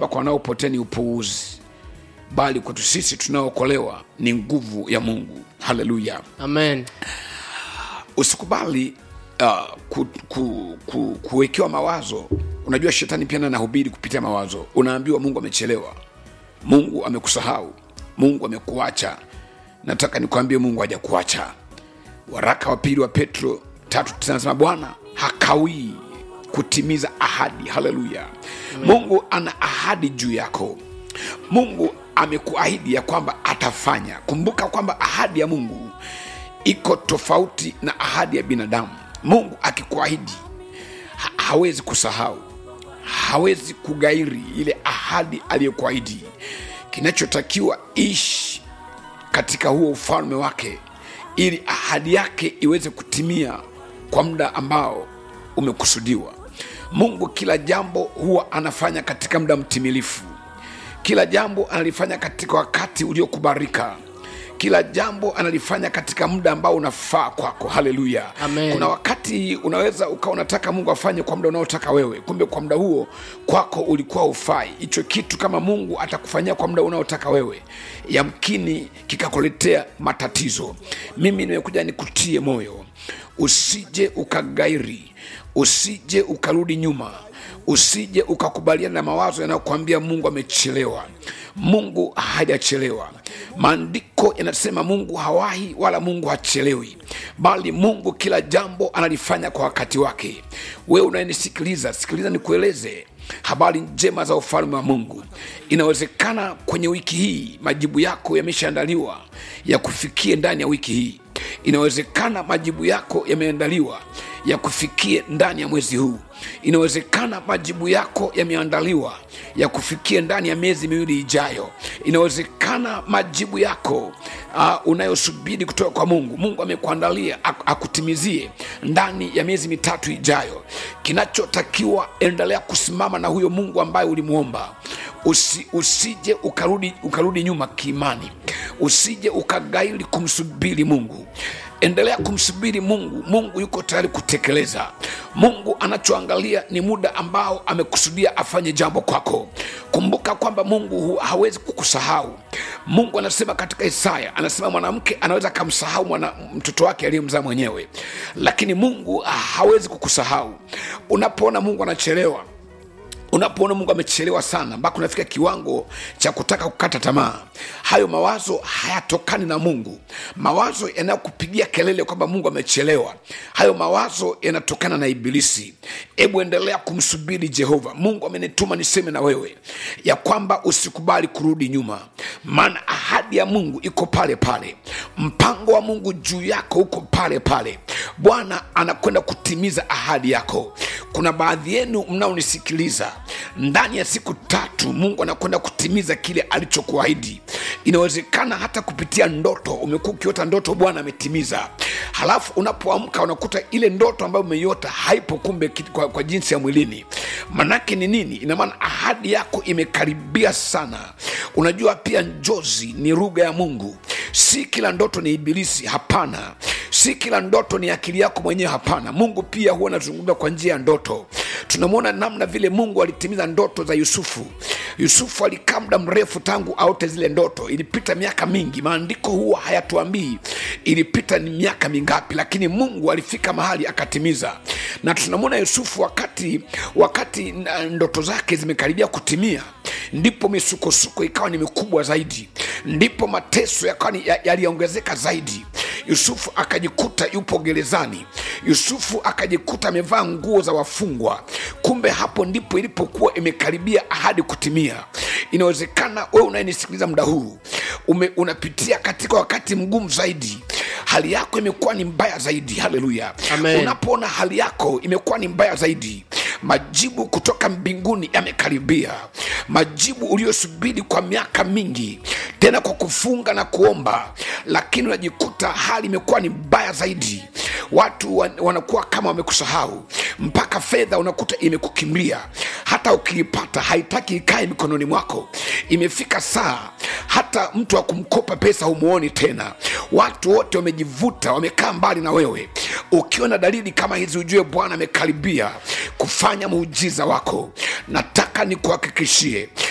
kwamba kwa wanaopotea ni upuuzi bali kwetu sisi tunaookolewa ni nguvu ya mungu haleluya amen usikubali uh, ku, ku, ku, kuwekewa mawazo unajua shetani pia anahubiri kupitia mawazo unaambiwa mungu amechelewa mungu amekusahau mungu amekuacha nataka nikwambie mungu hajakuacha waraka wa pili wa petro tatu tisa anasema bwana hakawii kutimiza ahadi haleluya mungu ana ahadi juu yako mungu amekuahidi ya kwamba atafanya kumbuka kwamba ahadi ya mungu iko tofauti na ahadi ya binadamu mungu akikuahidi ha- hawezi kusahau hawezi kugairi ile ahadi aliyokuahidi kinachotakiwa ishi katika huo ufalme wake ili ahadi yake iweze kutimia kwa muda ambao umekusudiwa mungu kila jambo huwa anafanya katika muda mtimilifu kila jambo analifanya katika wakati uliokubarika kila jambo analifanya katika muda ambao unafaa kwako haleluya Amen. kuna wakati unaweza ukawa unataka mungu afanye kwa muda unaotaka wewe kumbe kwa muda huo kwako ulikuwa ufai hicho kitu kama mungu atakufanyia kwa muda unaotaka wewe yamkini kikakuletea matatizo mimi nimekuja nikutie moyo usije ukagairi usije ukarudi nyuma usije ukakubaliana na mawazo yanayokuambia mungu amechelewa mungu hajachelewa maandiko yanasema mungu hawahi wala mungu hachelewi bali mungu kila jambo analifanya kwa wakati wake wewe unayenisikiliza sikiliza nikueleze habari njema za ufalme wa mungu inawezekana kwenye wiki hii majibu yako yameshaandaliwa ya kufikie ndani ya wiki hii inawezekana majibu yako yameandaliwa ya kufikie ndani ya mwezi huu inawezekana majibu yako yameandaliwa ya kufikia ndani ya miezi miwili ijayo inawezekana majibu yako uh, unayosubiri kutoka kwa mungu mungu amekuandalia ak- akutimizie ndani ya miezi mitatu ijayo kinachotakiwa endelea kusimama na huyo mungu ambaye ulimwomba Usi, usije ukarudi, ukarudi nyuma kiimani usije ukagaili kumsubiri mungu endelea kumsubiri mungu mungu yuko tayari kutekeleza mungu anachoangalia ni muda ambao amekusudia afanye jambo kwako kumbuka kwamba mungu hu- hawezi kukusahau mungu anasema katika isaya anasema mwanamke anaweza akamsahau mwana mtoto wake aliyemzaa mwenyewe lakini mungu hawezi kukusahau unapoona mungu anachelewa unapoona mungu amechelewa sana mpaka unafika kiwango cha kutaka kukata tamaa hayo mawazo hayatokani na mungu mawazo yanayokupigia kelele kwamba mungu amechelewa hayo mawazo yanatokana na ibilisi hebu endelea kumsubiri jehova mungu amenituma niseme na wewe ya kwamba usikubali kurudi nyuma maana ahadi ya mungu iko pale pale mpango wa mungu juu yako uko pale pale bwana anakwenda kutimiza ahadi yako kuna baadhi yenu mnaonisikiliza ndani ya siku tatu mungu anakwenda kutimiza kile alichokuahidi inawezekana hata kupitia ndoto umekuwa ukiota ndoto bwana ametimiza halafu unapoamka unakuta ile ndoto ambayo umeiota haipo kumbe ki- kwa, kwa jinsi ya mwilini manake ni nini inamaana ahadi yako imekaribia sana unajua pia njozi ni lugha ya mungu si kila ndoto ni ibilisi hapana si kila ndoto ni akili yako mwenyewe hapana mungu pia huwa anazungumza kwa njia ya ndoto tunamwona namna vile mungu alitimiza ndoto za yusufu yusufu alikaa muda mrefu tangu aote zile ndoto ilipita miaka mingi maandiko huwa hayatuambii ilipita ni miaka mingapi lakini mungu alifika mahali akatimiza na tunamwona yusufu wakati wakati na- ndoto zake zimekaribia kutimia ndipo misukosuko ikawa ni mikubwa zaidi ndipo mateso yakawa ni- ya- yaliongezeka zaidi yusufu akajikuta yupo gerezani yusufu akajikuta amevaa nguo za wafungwa kumbe hapo ndipo ilipokuwa imekaribia ahadi kutimia inawezekana wewe unayenisikiliza muda huu ume, unapitia katika wakati mgumu zaidi hali yako imekuwa ni mbaya zaidi haleluya Amen. unapoona hali yako imekuwa ni mbaya zaidi majibu kutoka mbinguni yamekaribia majibu uliyosubiri kwa miaka mingi tena kwa kufunga na kuomba lakini unajikuta hali imekuwa ni mbaya zaidi watu wan- wanakuwa kama wamekusahau mpaka fedha unakuta imekukimbia hata ukiipata haitaki ikae mikononi mwako imefika saa hata mtu wa kumkopa pesa humuoni tena watu wote wamejivuta wamekaa mbali na wewe ukiona dalili kama hizi ujue bwana amekaribia kufanya muujiza wako nataka nikuhakikishie